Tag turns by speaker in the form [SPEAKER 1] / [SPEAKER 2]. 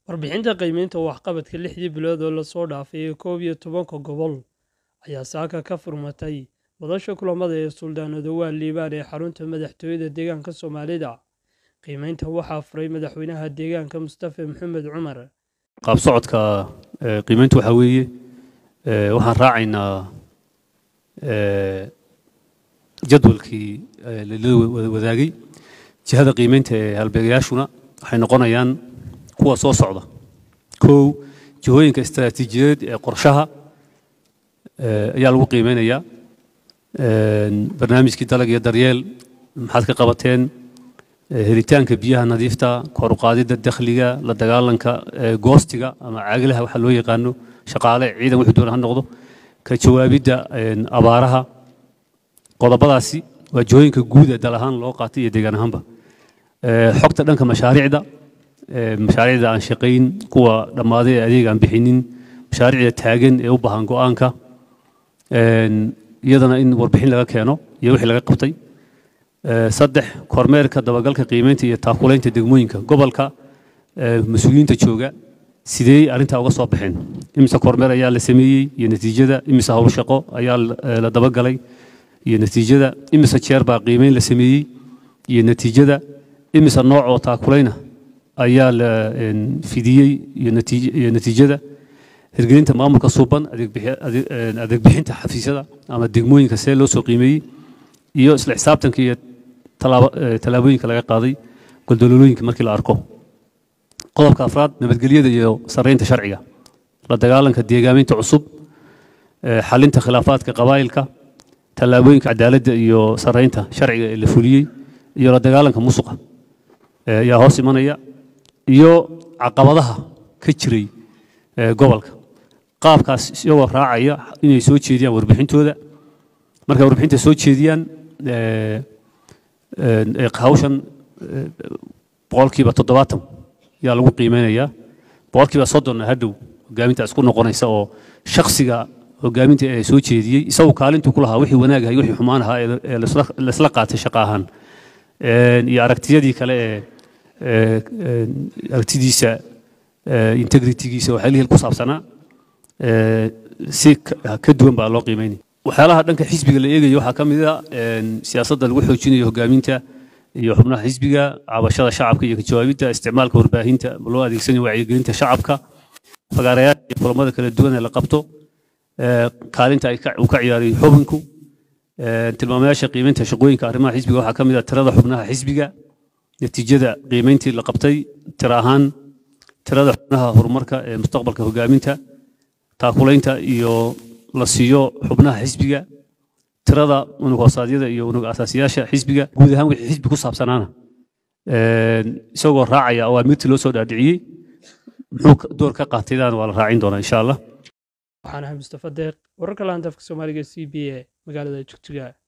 [SPEAKER 1] Warbixinta qiimaynta waxqabadka lixdii bilood oo la soo dhaafay ee koob iyo tobanka gobol ayaa saaka ka furmatay madasha kulamada ee Suldaan Odowaal Liibaan ee xarunta madaxtooyada deegaanka Soomaalida. Qiimaynta waxaa furay madaxweynaha deegaanka Mustafa Maxamed Cumar.
[SPEAKER 2] qaab socodka ee, qiimayntu waxaa weeye ee, waxaan raacaynaa ee, jadwalkii ee, la la wada- wadaagay jihada qiimaynta ee halbeegayaashuna waxay noqonayaan kuwa soo socda kow jihooyinka istaraatiijiyadeed ee qorshaha ee, ayaa lagu qiimeynayaa Een, barnaamijkii dalag iyo daryeel maxaad ka qabateen Ee, helitaanka biyaha nadiifta kor u qaadidda dakhliga la dagaalanka ee, goostiga ama caaglaha waxa loo yaqaano shaqaale ciidan wuxuu doona ha noqdo ka jawaabidda een, abaaraha qodobadaasi waa jihooyinka guud ee dal ahaan loo qaatay iyo deegaan ahaanba Ee, xogta dhanka mashaariicda ee, mashaariicda aan shaqayn kuwa dhammaaday ee adeeg aan bixinin mashaariicda taagan ee u baahan go'aanka Een, iyadana in warbixin laga keeno iyo wixii laga qabtay Ee, saddex kormeerka dabagalka qiimeynta iyo taakulaynta degmooyinka gobolka ee, mas-uuliyiinta jooga sidee arrintaa uga soo baxeen imise kormeer ayaa la sameeyey iyo natiijada imise howl shaqo ayaa la- ee, la dabagalay iyo natiijada imise jeer baa qiimeyn la sameeyey iyo natiijada imise nooc oo taakulayna ayaa la een, fidiyey iyo natiij- iyo natiijada hirgelinta maamulka suuban adeeg bixi- adeeg- een, adeeg bixinta xafiisyada ama degmooyinka see loo soo qiimeeyey iyo isla xisaabtanka iyo talaabo- ee, tallaabooyinka laga qaaday goldololooyinka markii la arko qodobka afraad nabadgelyada iyo sarreynta sharciga la dagaalanka deegaaminta cusub ee, xalinta khilaafaadka qabaa'ilka tallaabooyinka cadaaladda iyo sarreynta sharciga ee la fuliyey iyo la dagaalanka musuqa ee, ayaa hoos imanaya iyo caqabadaha ka jiray ee, gobolka qaabkaas isagoo raacaya inay soo jeediyaan warbixintooda markay warbixinta soo jeediyaan ee, ee, ee, hawshan ee, boqolkiiba toddobaatan yaa lagu qiimeynayaa boqolkiiba soddonna hadhow hogaaminta isku noqonaysa oo shakhsiga hogaaminta ee soo jeediyey isagu kaalintuu ku lahaa wixii wanaag ahay wixii xumaan ahaa ee ee laisla laisla qaatay shaqo ahaan Een, iyo aragtiyadii kale ee ee, een, aragtidiisa ee, integritigiisa waxyaalihii ku saabsanaa ee, si ka ka duwan baa loo qiimeynaya waxyaalaha dhanka xisbiga la eegayo waxaa ka mid a een, siyaasadda lagu xoojinayo hogaaminta iyo xubnaha xisbiga cabashada shacabka iyo ka jawaabidda isticmaalka warbaahinta loo adeegsanayo wacyigelinta shacabka fagaarayaasha iyo kulamada kala duwan ee la qabto ee, kaalinta ay ka- uu ka ciyaarayo xubinku ee, tilmaamayaasha qiimeynta shaqooyinka arrimaha xisbiga waxaa ka mid a tirada xubnaha xisbiga natiijada qiimeyntii la qabtay tira ahaan tirada xubnaha horumarka ee mustaqbalka hogaaminta taakulaynta iyo la siiyo xubnaha xisbiga tirada unug hoosaadyada iyo unug asaasiyaasha xisbiga guud ahaan wixii xisbi ku saabsanaana Een, isagoo raacaya awaamirtii loo soo dhaadhiciyey muxuu ka- door ka qaataydaana waa la raacin doonaa insha allah
[SPEAKER 1] Waxaan ahay Mustafa Deeq, wararka laanta afka Soomaaliga c b a magaalada Jogjiga.